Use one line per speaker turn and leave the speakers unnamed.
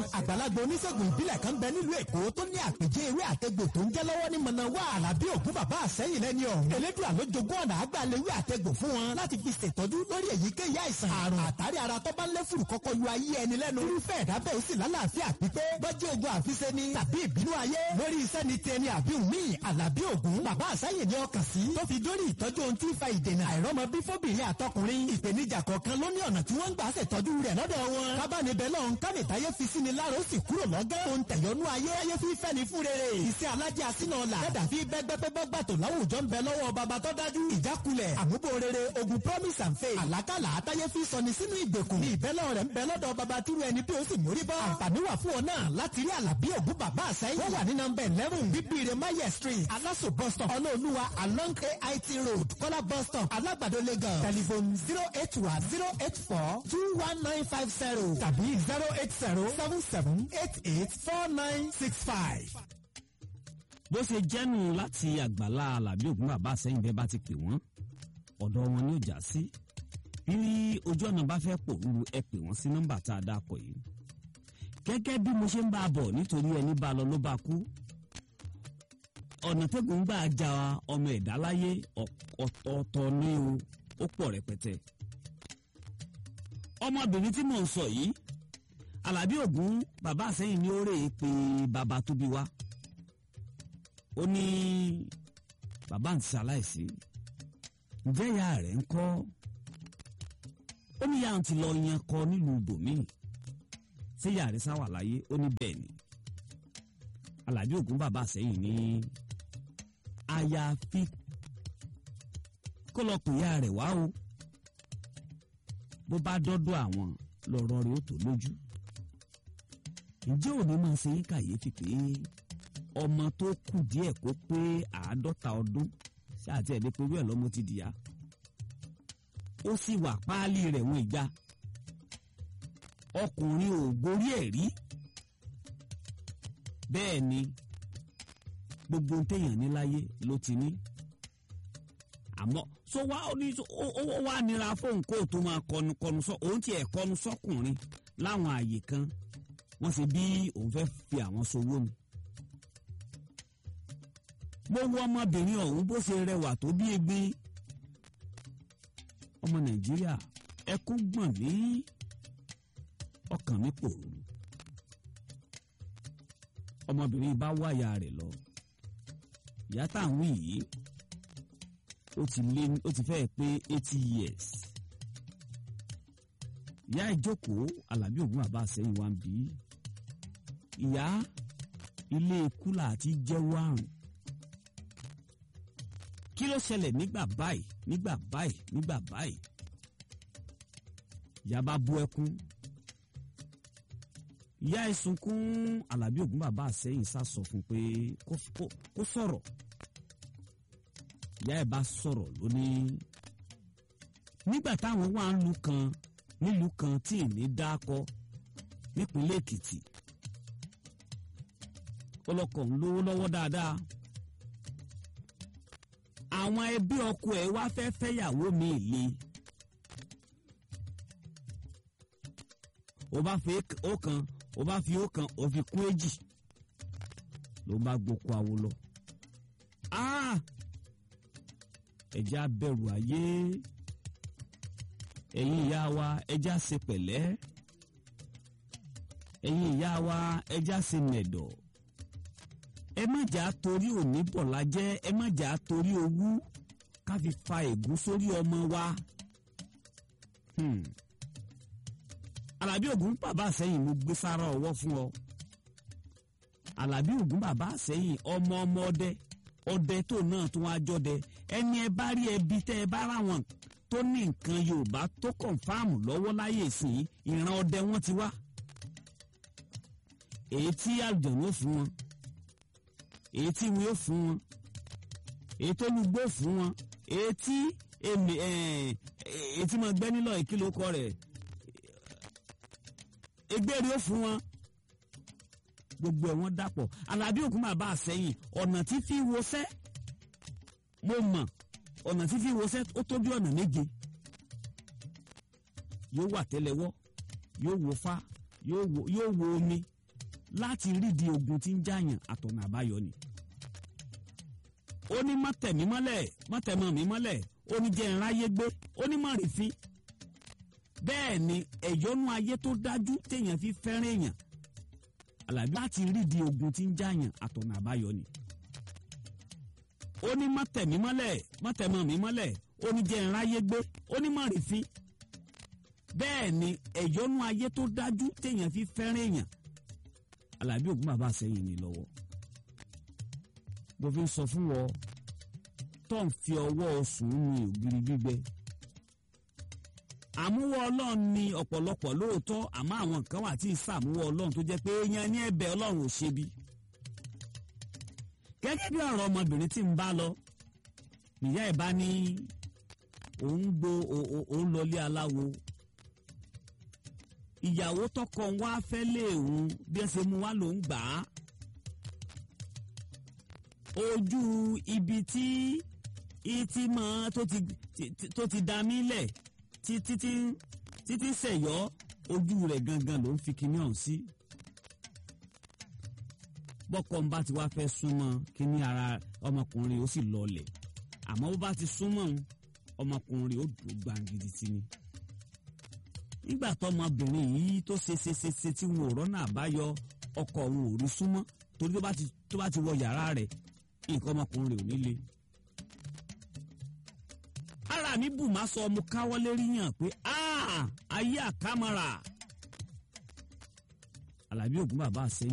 àgbàlagbà oníṣègùn ìbílẹ̀ kan bẹ nílùú èkó tó ní àpèjẹ ewé àtẹgbò tó ń jẹ́ lọ́wọ́ ní mọ̀nàwá àlàbí ògún bàbá àsẹ́yìn lẹ́ni ọ̀hún. elédùn àlójogún ọ̀nà àgbàlewé àtẹgbò fún wọn láti fi ṣètọ́jú lórí èyíkéyìí àìsàn àrùn àtàrí ara tó bá ń lé fùrù kọ́kọ́ yọ ayé ẹni lẹ́nu. irúfẹ́ ẹ̀dá bẹ́ẹ̀ ó sì lálàáfíà pípé bọ́jú ogun àfiṣe ni tàbí ìbínú ayé lórí iṣẹ́ ni ti ẹni àbí mi àlàbí ògún bàbá àsẹ́yìn ni ọkàn sí tó fi dórí ìtọ́jú ohun tí ń fa ìdènà àìrọ́mọ bí fóbìnrin àtọkùnrin ìpèníjà kọ̀ọ̀kan ló ní ọ̀nà tí wọ́n ń gbà ṣètọ́jú rẹ̀ lọ́dọ̀ wọn. kábàánibẹ̀ lọ́n kánìtayé fi sí ni lára ó sì kúrò lọ́gán. ohun tẹ̀yọ́nú ayé ayé fi fẹ́ ni fún rere. iṣẹ́ alájẹ àsínà ọ̀la. dẹ́dà fi bẹ́gbẹ́pẹ́gbẹ́ gbàtò láwùjọ ń bẹ lọ́wọ́ baba tó dájú. ìjákulẹ̀ àmúbò rere ogun promise and faith. àlákàlà àtayé fi sọni sínú ìgbèkùn. ní ìbẹ́lẹ̀ rẹ̀ ń bẹ lọ́dọ̀ baba túrú ẹni bí ó sì mórí bọ́. àǹfààní wà fún ọ náà láti rí àlàbí ògún bàbá àsẹ́yìn. wọ́n wà ní nọmba eleven bíbíire maye street alaso bus stop ọlọ́ọ̀lùwà along ait road kọ́lá bus stop alágbàdo lagos telephone zero eight one zero eight four two one nine five zero tàbí zero eight zero seven seven eight eight four nine six five.
bó ṣe jẹ́nu láti àgbàlá alábí ògún bàbá àsẹ́yìn bẹ́ẹ̀ bá ti pè wọ́n ọ̀dọ̀ wọn ni ó já sí bí ojú ọ̀nà bá fẹ́ pòrúurú ẹ pè wọ́n sí nọ́mbà tá a dá kọ yìí gẹ́gẹ́ bí mo ṣe ń bá a bọ̀ nítorí ẹni bá a lọ ló bá a kú ọ̀nà tẹ́gùn gbà já ọmọ ẹ̀dá láyé ọ̀tọ̀ọ̀tọ̀ ní o ó pọ̀ rẹpẹtẹ ọmọbìnrin tí mò ń sọ yìí alábí ògún bàbá àsẹ́yìn ní ó rè é pé bàbá tó bí wa ó ní bàbá ń ṣaláìsí ǹjẹ́ ìyá rẹ̀ ń kọ́ ó ní ìyá òun ti lọ yan kọ nílùú bòmíì ṣé ìyá rẹ̀ sáwà láyé ó ní bẹ́ẹ̀ ni alábí ògún bàbá àsẹ́yìn ní àyàfi kó lọ pè ìyá rẹ̀ wá o bó bá dọ́dọ̀ àwọn lọ́rọ̀ rẹ̀ ó tó lójú ǹjẹ́ òní máa ṣe yín kàyéfì pé ọmọ tó kù díẹ̀ kó pé àádọ́ta ọdún ṣáàtì ẹ̀ lè porú ẹ̀ lọ́mọ ti dìyà ó sì wà páálí rẹ̀ wọ́n ìgbà ọkùnrin ò gorí ẹ̀ rí bẹ́ẹ̀ ni gbogbo ń téèyàn ní láyé ló ti ní àmọ́ so wá ó ní ó wá nira fóun kó tó máa kọnu kọnu sọ òun tiẹ̀ kọnu sọkùnrin láwọn àyè kan wọ́n ṣe bí òun fẹ́ fi àwọn sowó ni. mo wo ọmọbìnrin ọ̀hún bó ṣe rẹwà tó bí egbe ọmọ nàìjíríà ẹkún gbọ̀n mí ọkàn mi pòrúurú ọmọbìnrin bá wáyà rẹ̀ lọ ìyá táwọn yìí ó ti lé ó ti fẹ́ pé eighty years ìyá ìjókòó alábí ògún bàbá àsẹ́yìn wa ń bí ìyá ilé kúlà àti jẹ́wọ́ àrùn kí ló ṣẹlẹ̀ nígbà báyìí nígbà báyìí nígbà báyìí ìyá bá bú ẹkún ìyá ìsunkún alábí ògún bàbá àsẹ́yìn sá sọ fún pé kó sọ̀rọ̀ ìyá ẹ̀ bá sọ̀rọ̀ lónìí nígbà táwọn wà ń lu kan nílùú kan tí ìní dákọ nípínlẹ̀ èkìtì ọlọ́kọ̀ ń lówó lọ́wọ́ dáadáa àwọn ẹbí ọkọ ẹ̀ wá fẹ́ fẹ́yàwó mi le ó bá fi ọ̀kan ó bá fi ọ̀kan ó fi kún èjì ló bá gboko àwo lọ ẹjẹ́ abẹ̀rù ayé ẹ̀yin ìyá wa ẹjẹ́ àṣẹ pẹ̀lẹ́ ẹ̀yin ìyá wa ẹjẹ́ àṣẹ mẹ̀dọ̀ ẹ má jà torí òní bọ̀lá jẹ́ ẹ má jà torí owú ká fi fa ègún sórí ọmọ wa. Àlàbí Ògún bàbá àsẹ́yìn mo gbé sára ọwọ́ fún ọ Àlàbí Ògún bàbá àsẹ́yìn ọmọ ọmọ ọdẹ ọdẹ tó náà tó wá jọdẹ ẹni ẹ bá rí ẹbí tẹ ẹ bá ráwọn tó ní nǹkan Yorùbá tó kọ̀ǹfàmù lọ́wọ́ láyé ìsìn ìran ọdẹ wọn ti wá èyí tí àlùjọ̀nù fún wọn èyí tí wọn yóò fún wọn èyí tó lùgbò fún wọn èyí tí èmi èyí tí mo gbẹ́ nílò ìkìlọ̀ kọ rẹ̀ egbèrè ó fún wọn gbogbo ẹ̀ wọ́n dàpọ̀ Àlàbí Ògún bàbá àsẹ́yìn ọ̀nà tí fi wọṣẹ́ mo mọ̀ ọ̀nà tí fi wọṣẹ́ ó tó bí ọ̀nà méje yóò wà tẹ́lẹ̀wọ́ yóò wò fá yóò wo omi láti rídìí ogun tí ń jàyàn àtọ̀nà àbáyọ ni. ó ní má tẹ̀mí mọ́lẹ̀ má tẹ̀mọ́ mi mọ́lẹ̀ ó ní jẹ́ ìráyé gbé ó ní má rí fín. bẹ́ẹ̀ ni ẹ̀yọ́nú ayé tó dájú téèyàn fi fẹ́ràn èèyàn àlàbí láti rídìí ogun tí ń jàyàn àtọ̀nà àbáyọ ni. ó ní má tẹ̀mí mọ́lẹ̀ má tẹ̀mọ́ mi mọ́lẹ̀ ó ní jẹ́ ìráyé gbé ó ní má rí fín. bẹ́ẹ̀ ni ẹ̀yọ́nú ayé tó dájú téèyàn fi fẹ́ràn èèyàn alábí ògún bàbá àsẹ́yìn ni lọ́wọ́ bó fi ń sọ fún wọ tó ń fi ọwọ́ sùn ní ògiri gbígbẹ àmúwọ́ ọlọ́run ni ọ̀pọ̀lọpọ̀ lóòótọ́ àmọ́ àwọn kan wà tí ì sàmúwọ́ ọlọ́run tó jẹ́ pé èèyàn ní ẹ̀bẹ̀ ọlọ́run ò ṣe bí. gẹ́gẹ́ bí ọ̀rọ̀ ọmọbìnrin tí ń bá lọ ìyá ẹ̀ bá ní òun gbo òun lọlé aláwo ìyàwó tọkọ wá fẹ́ léèwọ̀n bí ẹ ṣe mú wá ló ń gbà á. ojú ibi tí ìtì mọ́ tó ti dá mí lẹ̀ títí sẹ̀yọ́ ojú rẹ̀ gangan ló ń fi kíní ọ̀hún sí. bọ́kọ ń bá ti wá fẹ́ súnmọ́ kíní ara ọmọkùnrin ó sì lọlẹ̀ àmọ́ bó bá ti súnmọ́ ọmọkùnrin ó dùn gbàǹgìdì tì ní nígbà tọmọbìnrin yìí tó ṣe ṣe ṣe ṣe tí wọn ò rọ́nà àbáyọ ọkọ òun ò rí súnmọ́ torí tó bá ti wọ yàrá rẹ̀ nǹkan ọmọkùnrin ò ní le. ara mi bù má sọ mo káwọ́ lérí yàn pé ayé àkámọ́ra Àlàbí Ògún bàbá àsẹ́yìn.